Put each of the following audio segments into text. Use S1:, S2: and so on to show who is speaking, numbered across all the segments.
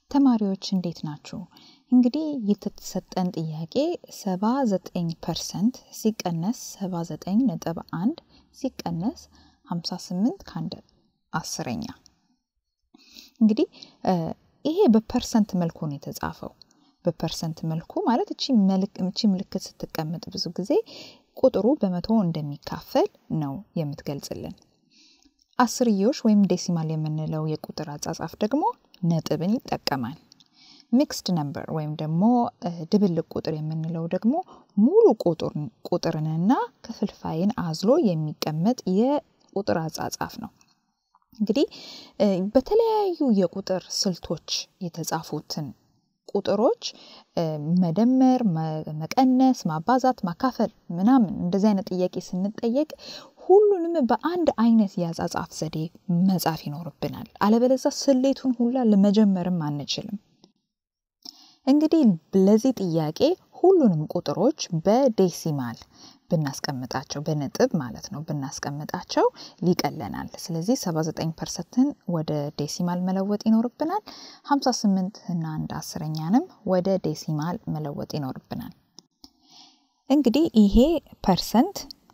S1: ተማሪዎች እንዴት ናችሁ? እንግዲህ የተሰጠን ጥያቄ 79 ፐርሰንት ሲቀነስ 79 ነጥብ 1 ሲቀነስ 58 ከአንድ አስረኛ። እንግዲህ ይሄ በፐርሰንት መልኩ ነው የተጻፈው። በፐርሰንት መልኩ ማለት እቺ ምልክት ስትቀመጥ ብዙ ጊዜ ቁጥሩ በመቶ እንደሚካፈል ነው የምትገልጽልን። አስርዮሽ ወይም ዴሲማል የምንለው የቁጥር አጻጻፍ ደግሞ ነጥብን ይጠቀማል። ሚክስድ ነምበር ወይም ደግሞ ድብልቅ ቁጥር የምንለው ደግሞ ሙሉ ቁጥርንና ክፍልፋይን አዝሎ የሚቀመጥ የቁጥር አጻጻፍ ነው። እንግዲህ በተለያዩ የቁጥር ስልቶች የተጻፉትን ቁጥሮች መደመር፣ መቀነስ፣ ማባዛት፣ ማካፈል ምናምን እንደዚህ አይነት ጥያቄ ስንጠየቅ ሁሉንም በአንድ አይነት የአጻጻፍ ዘዴ መጻፍ ይኖርብናል። አለበለዛ ስሌቱን ሁላ ለመጀመርም አንችልም። እንግዲህ ለዚህ ጥያቄ ሁሉንም ቁጥሮች በዴሲማል ብናስቀምጣቸው በነጥብ ማለት ነው ብናስቀምጣቸው ሊቀለናል። ስለዚህ 79 ፐርሰንትን ወደ ዴሲማል መለወጥ ይኖርብናል። 58 እና አንድ አስረኛንም ወደ ዴሲማል መለወጥ ይኖርብናል። እንግዲህ ይሄ ፐርሰንት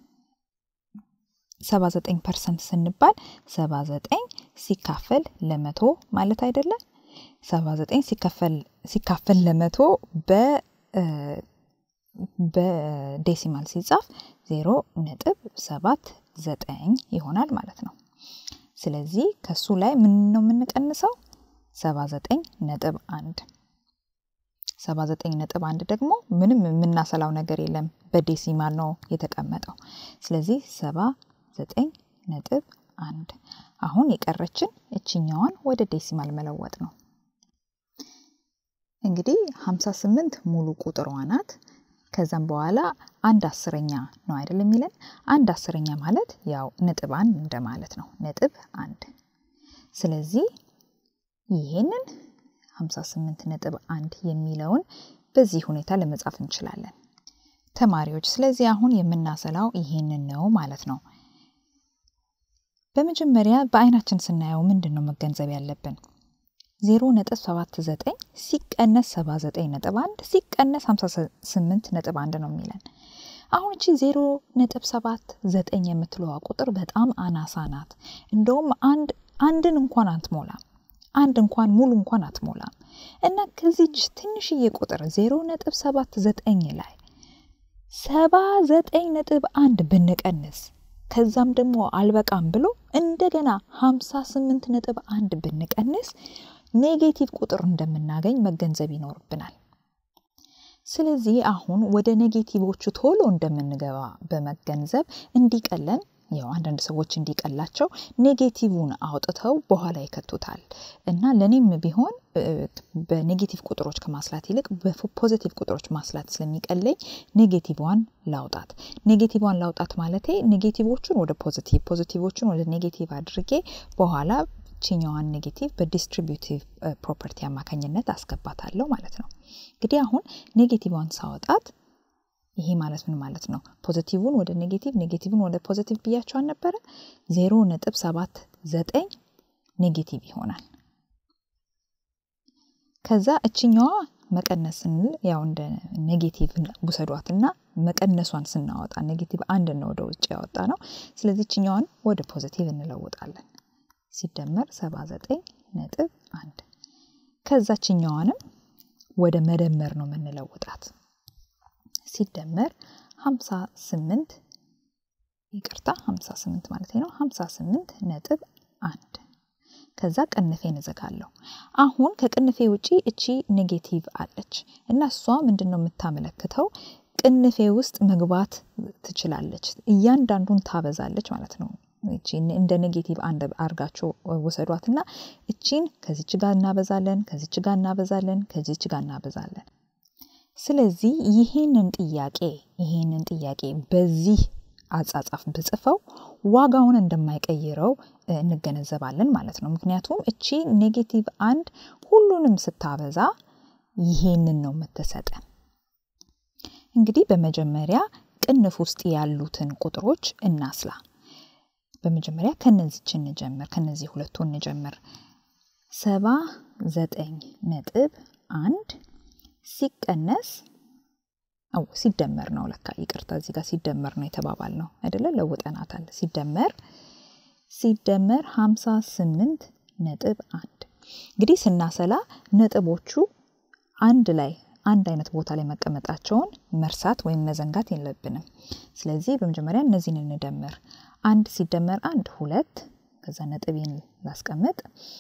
S1: 79 ፐርሰንት ስንባል 79 ሲካፈል ለመቶ ማለት አይደለም። 79 ሲካፈል ለመቶ በ በዴሲማል ሲጻፍ ዜሮ ነጥብ ሰባት ዘጠኝ ይሆናል ማለት ነው። ስለዚህ ከሱ ላይ ምን ነው የምንቀንሰው? ሰባ ዘጠኝ ነጥብ አንድ ሰባ ዘጠኝ ነጥብ አንድ ደግሞ ምንም የምናሰላው ነገር የለም በዴሲማል ነው የተቀመጠው። ስለዚህ ሰባ ዘጠኝ ነጥብ አንድ አሁን የቀረችን እችኛዋን ወደ ዴሲማል መለወጥ ነው። እንግዲህ 58 ሙሉ ቁጥሯ ናት። ከዛም በኋላ አንድ አስረኛ ነው አይደል የሚለን። አንድ አስረኛ ማለት ያው ነጥብ አንድ እንደማለት ነው። ነጥብ አንድ። ስለዚህ ይሄንን 58 ነጥብ አንድ የሚለውን በዚህ ሁኔታ ለመጻፍ እንችላለን ተማሪዎች። ስለዚህ አሁን የምናሰላው ይሄንን ነው ማለት ነው። በመጀመሪያ በአይናችን ስናየው ምንድን ነው መገንዘብ ያለብን? ዜሮ ነጥብ ሰባት ዘጠኝ ሲቀነስ ሰባ ዘጠኝ ነጥብ አንድ ሲቀነስ ሀምሳ ስምንት ነጥብ አንድ ነው የሚለን። አሁን እቺ ዜሮ ነጥብ ሰባት ዘጠኝ የምትለዋ ቁጥር በጣም አናሳ ናት። እንደውም አንድ አንድን እንኳን አትሞላም። አንድ እንኳን ሙሉ እንኳን አትሞላም። እና ከዚች ትንሽዬ ቁጥር ዜሮ ነጥብ ሰባት ዘጠኝ ላይ ሰባ ዘጠኝ ነጥብ አንድ ብንቀንስ ከዛም ደግሞ አልበቃም ብሎ እንደገና ሀምሳ ስምንት ነጥብ አንድ ብንቀንስ ኔጌቲቭ ቁጥር እንደምናገኝ መገንዘብ ይኖርብናል። ስለዚህ አሁን ወደ ኔጌቲቮቹ ቶሎ እንደምንገባ በመገንዘብ እንዲቀለን ያው አንዳንድ ሰዎች እንዲቀላቸው ኔጌቲቭን አውጥተው በኋላ ይከቱታል እና ለእኔም ቢሆን በኔጌቲቭ ቁጥሮች ከማስላት ይልቅ በፖዚቲቭ ቁጥሮች ማስላት ስለሚቀለኝ ኔጌቲቭዋን ላውጣት። ኔጌቲቭዋን ላውጣት ማለቴ ኔጌቲቮቹን ወደ ፖዚቲቭ፣ ፖዚቲቮቹን ወደ ኔጌቲቭ አድርጌ በኋላ ችኛዋን ኔጌቲቭ በዲስትሪቢዩቲቭ ፕሮፐርቲ አማካኝነት አስገባታለሁ ማለት ነው። እንግዲህ አሁን ኔጌቲቭዋን ሳወጣት ይሄ ማለት ምን ማለት ነው? ፖዚቲቭን ወደ ኔጌቲቭ ኔጌቲቭን ወደ ፖዚቲቭ ብያቸው አልነበረ? ዜሮ ነጥብ ሰባት ዘጠኝ ኔጌቲቭ ይሆናል። ከዛ እችኛዋ መቀነስ ስንል ያው እንደ ኔጌቲቭ ውሰዷት እና መቀነሷን ስናወጣ ኔጌቲቭ አንድ ነው ወደ ውጭ ያወጣ ነው። ስለዚህ እችኛዋን ወደ ፖዚቲቭ እንለውጣለን። ሲደመር ሰባ ዘጠኝ ነጥብ አንድ ከዛችኛዋንም ወደ መደመር ነው የምንለውጣት ሲደመር 58 ይቅርታ 58 ማለት ነው 58 ነጥብ አንድ ከዛ ቅንፌን እዘጋለሁ። አሁን ከቅንፌ ውጪ እቺ ኔጌቲቭ አለች እና እሷ ምንድን ነው የምታመለክተው? ቅንፌ ውስጥ መግባት ትችላለች። እያንዳንዱን ታበዛለች ማለት ነው። እንደ ኔጌቲቭ አንድ አርጋቸው ውሰዷት እና እቺን ከዚች ጋር እናበዛለን፣ ከዚች ጋር እናበዛለን፣ ከዚች ጋር እናበዛለን። ስለዚህ ይህንን ጥያቄ ይህንን ጥያቄ በዚህ አጻጻፍ ብጽፈው ዋጋውን እንደማይቀይረው እንገነዘባለን ማለት ነው። ምክንያቱም እቺ ኔጌቲቭ አንድ ሁሉንም ስታበዛ ይሄንን ነው የምትሰጠን። እንግዲህ በመጀመሪያ ቅንፍ ውስጥ ያሉትን ቁጥሮች እናስላ። በመጀመሪያ ከነዚች እንጀምር፣ ከነዚህ ሁለቱ እንጀምር። ሰባ ዘጠኝ ነጥብ አንድ ሲቀነስ አው ሲደመር ነው ለካ ይቅርታ፣ እዚህ ጋር ሲደመር ነው የተባባል ነው አይደለ? ለውጠናታል። ሲደመር ሲደመር 58 ነጥብ አንድ እንግዲህ ስናሰላ ነጥቦቹ አንድ ላይ አንድ አይነት ቦታ ላይ መቀመጣቸውን መርሳት ወይም መዘንጋት የለብንም። ስለዚህ በመጀመሪያ እነዚህን እንደምር። አንድ ሲደመር አንድ ሁለት፣ ከዛ ነጥቤን ላስቀምጥ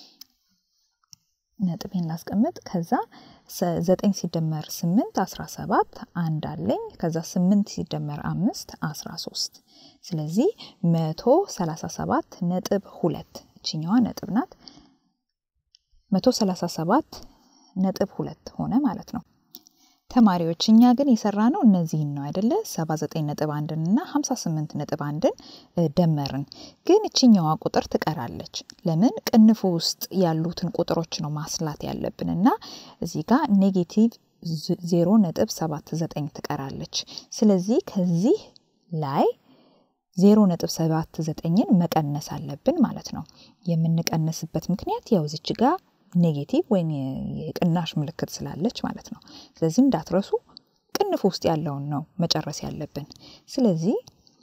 S1: ነጥቤን ላስቀምጥ። ከዛ ዘጠኝ ሲደመር ስምንት አስራ ሰባት አንድ አለኝ። ከዛ ስምንት ሲደመር አምስት አስራ ሶስት ስለዚህ መቶ ሰላሳ ሰባት ነጥብ ሁለት እችኛዋ ነጥብ ናት። መቶ ሰላሳ ሰባት ነጥብ ሁለት ሆነ ማለት ነው። ተማሪዎች እኛ ግን የሰራ ነው እነዚህን ነው አይደለ? 79 ነጥብ አንድን እና 58 ነጥብ አንድን ደመርን። ግን እችኛዋ ቁጥር ትቀራለች። ለምን? ቅንፉ ውስጥ ያሉትን ቁጥሮች ነው ማስላት ያለብን እና እዚህ ጋር ኔጌቲቭ 0 ነጥብ 79 ትቀራለች። ስለዚህ ከዚህ ላይ 0 ነጥብ 79ን መቀነስ አለብን ማለት ነው። የምንቀንስበት ምክንያት ያው እዚች ጋር ኔጌቲቭ ወይም የቅናሽ ምልክት ስላለች ማለት ነው። ስለዚህ እንዳትረሱ ቅንፍ ውስጥ ያለውን ነው መጨረስ ያለብን። ስለዚህ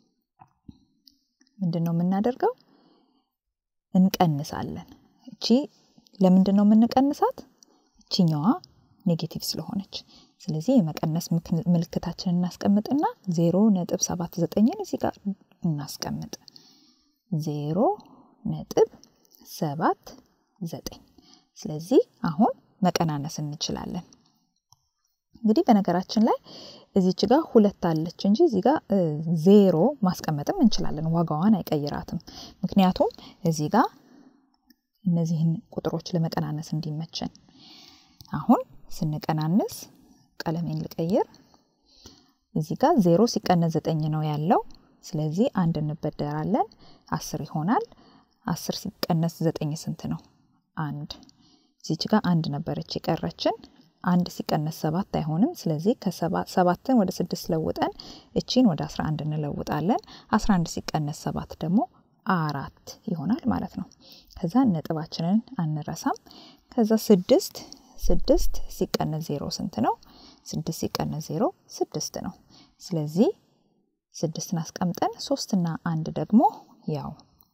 S1: ምንድን ነው የምናደርገው? እንቀንሳለን። እቺ ለምንድን ነው የምንቀንሳት? እቺኛዋ ኔጌቲቭ ስለሆነች። ስለዚህ የመቀነስ ምልክታችንን እናስቀምጥና ዜሮ ነጥብ ሰባት ዘጠኝን እዚህ ጋር እናስቀምጥ። ዜሮ ነጥብ ሰባት ዘጠኝ ስለዚህ አሁን መቀናነስ እንችላለን። እንግዲህ በነገራችን ላይ እዚች ጋር ሁለት አለች እንጂ እዚህ ጋር ዜሮ ማስቀመጥም እንችላለን። ዋጋዋን አይቀይራትም። ምክንያቱም እዚህ ጋር እነዚህን ቁጥሮች ለመቀናነስ እንዲመችን አሁን ስንቀናንስ ቀለሜን ልቀይር። እዚህ ጋር ዜሮ ሲቀነስ ዘጠኝ ነው ያለው። ስለዚህ አንድ እንበደራለን፣ አስር ይሆናል። አስር ሲቀነስ ዘጠኝ ስንት ነው? አንድ እዚች ጋር አንድ ነበረች የቀረችን። አንድ ሲቀነስ ሰባት አይሆንም። ስለዚህ ከሰባትን ወደ ስድስት ለውጠን እቺን ወደ አስራ አንድ እንለውጣለን። አስራ አንድ ሲቀነስ ሰባት ደግሞ አራት ይሆናል ማለት ነው። ከዛ ነጥባችንን አንረሳም። ከዛ ስድስት ስድስት ሲቀነስ ዜሮ ስንት ነው? ስድስት ሲቀነስ ዜሮ ስድስት ነው። ስለዚህ ስድስትን አስቀምጠን ሶስትና አንድ ደግሞ ያው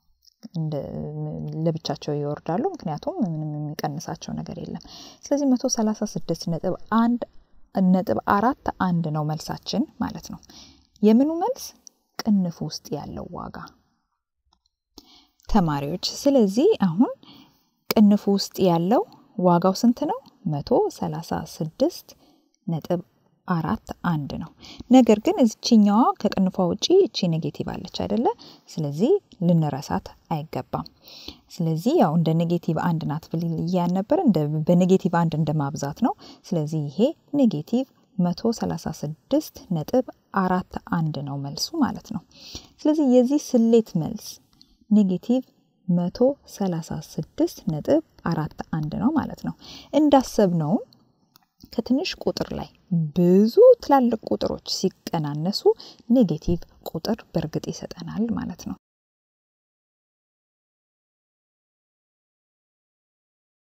S1: ለብቻቸው ይወርዳሉ። ምክንያቱም ምንም የሚቀንሳቸው ነገር የለም። ስለዚህ መቶ ሰላሳ ስድስት ነጥብ አንድ ነጥብ አራት አንድ ነው መልሳችን ማለት ነው። የምኑ መልስ? ቅንፍ ውስጥ ያለው ዋጋ ተማሪዎች። ስለዚህ አሁን ቅንፍ ውስጥ ያለው ዋጋው ስንት ነው? መቶ ሰላሳ ስድስት ነጥብ አራት አንድ ነው። ነገር ግን እዚችኛዋ ከቅንፏ ውጪ እቺ ኔጌቲቭ አለች አይደለ? ስለዚህ ልንረሳት አይገባም። ስለዚህ ያው እንደ ኔጌቲቭ አንድ ናት ብል እያን ነበር። በኔጌቲቭ አንድ እንደ ማብዛት ነው። ስለዚህ ይሄ ኔጌቲቭ መቶ ሰላሳ ስድስት ነጥብ አራት አንድ ነው መልሱ ማለት ነው። ስለዚህ የዚህ ስሌት መልስ ኔጌቲቭ መቶ ሰላሳ ስድስት ነጥብ አራት አንድ ነው ማለት ነው። እንዳሰብነውም ከትንሽ ቁጥር ላይ ብዙ ትላልቅ ቁጥሮች ሲቀናነሱ ኔጌቲቭ ቁጥር በእርግጥ ይሰጠናል ማለት ነው።